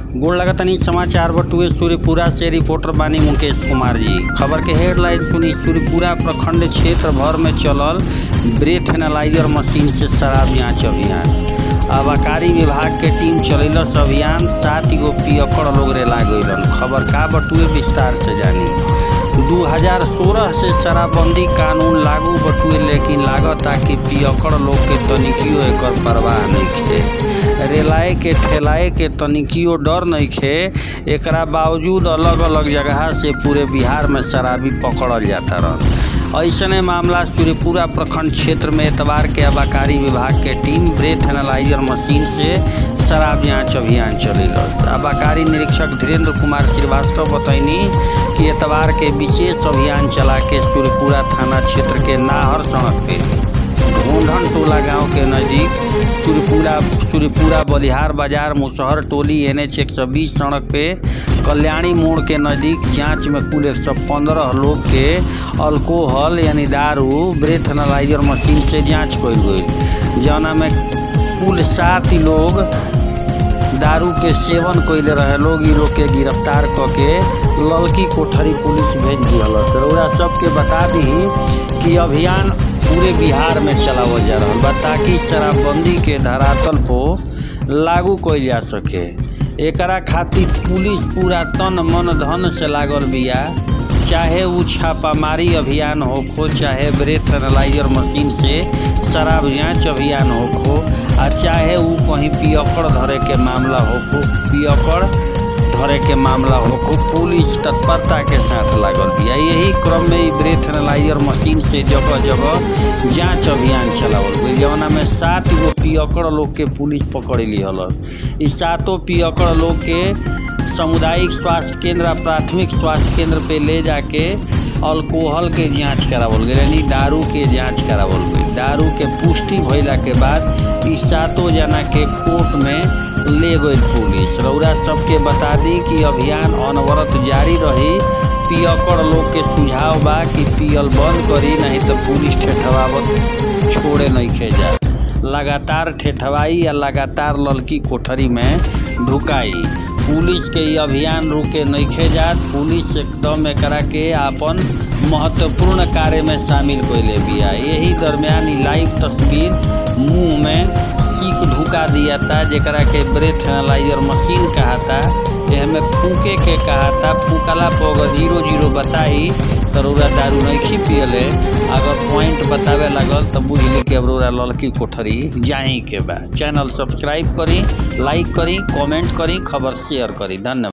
गोड़ लगतनी समाचार बटुए सूर्यपुरा से रिपोर्टर बानी मुकेश कुमार जी खबर के हेडलाइन सुनी सूर्यपुरा प्रखंड क्षेत्र भर में चलल ब्रेथ एनालाइजर मशीन से शराब जांच अभियान आबाकारी विभाग के टीम चलेलस अभियान सात गो पियकड़ लोग रेला गइलन खबर का बटुए विस्तार से जानी 2016 से शराबबंदी कानून लागू बटुए लेकिन लागता कि पियकड़ लोग के तनिकियो एकर परवाह नइखे रेलाए के ठेलाए के तनिकियो डर नइखे एकरा बावजूद अलग अलग जगह से पूरे बिहार में शराबी पकड़ल जाता रहल ऐसने मामला सूर्यपुरा प्रखंड क्षेत्र में एतवार के आबाकारी विभाग के टीम ब्रेथ एनालाइजर मशीन से शराब जांच अभियान चलेलस आबाकारी निरीक्षक धीरेन्द्र कुमार श्रीवास्तव बतैनी कि एतवार के विशेष अभियान चला के सूर्यपुरा थाना क्षेत्र के नाहर सड़क पे ढूंढन टोला गांव के नजदीक सूर्यपुरा सूर्यपुरा बलिहार बाजार मुसहर टोली एन एच एक सौ बीस सड़क पे कल्याणी मोड़ के नज़दीक जांच में कुल एक सौ पंद्रह लोग के अल्कोहल यानी दारू ब्रेथ एनालाइजर मशीन से जांच कईल गई जौना में कुल सात लोग दारू के सेवन कइले रहे लोग इ लोग के गिरफ्तार क के ललकी कोठरी पुलिस भेज दिहल रउरा सबके बता दी कि अभियान पूरे बिहार में चलावल जा रहल बा ताकि शराबबंदी के धरातल पो लागू कइल जा सके एकरा खातिर पुलिस पूरा तन मन धन से लागल बिया चाहे उ छापामारी अभियान होखो चाहे ब्रेथ एनालाइजर मशीन से शराब जांच अभियान होखो आ चाहे उ कहीं पियकड़ धरे के मामला होखो पियकड़ धरे के मामला होखो पुलिस तत्परता के साथ लागल बिया यही क्रम में इ ब्रेथ एनालाइजर मशीन से जगह जगह जांच अभियान चलावल गई जवना में सात गो पियकड़ लोग के पुलिस पकड़ लिहलस इ सातों पियकड़ लोग के सामुदायिक स्वास्थ्य केंद्र आ प्राथमिक स्वास्थ्य केंद्र पे ले जाके अल्कोहल के जांच करावल गई यानी दारू के जांच करावल गई दारू के पुष्टि भइला के बाद इ सातों जना के कोर्ट में ले गई पुलिस रउरा सबके बता दी कि अभियान अनवरत जारी रही पियकड़ लोग के सुझाव बा कि पियल बंद करी नहीं तो पुलिस ठेठवावत छोड़े नहीं जा लगातार ठेठवाई या लगातार ललकी कोठरी में ढुकाई पुलिस के ये अभियान रुके नइखे जात पुलिस एकदम एकरा के आपन महत्वपूर्ण कार्य में शामिल कइले बिया यही दरमियान इ लाइव तस्वीर मुंह में सीख ढुका दिया था जेकरा के ब्रेथ एनालाइजर मशीन कहाता एहमे फूके के कहाता फूकला पर अगर जीरो जीरो बताई तो रउरा दारू नहीं पियले अगर पॉइंट बतावे लागल तो बुझली कि अब रउरा ललकी कोठरी जाही के बा चैनल सब्सक्राइब करी लाइक करी कमेंट करी खबर शेयर करी धन्यवाद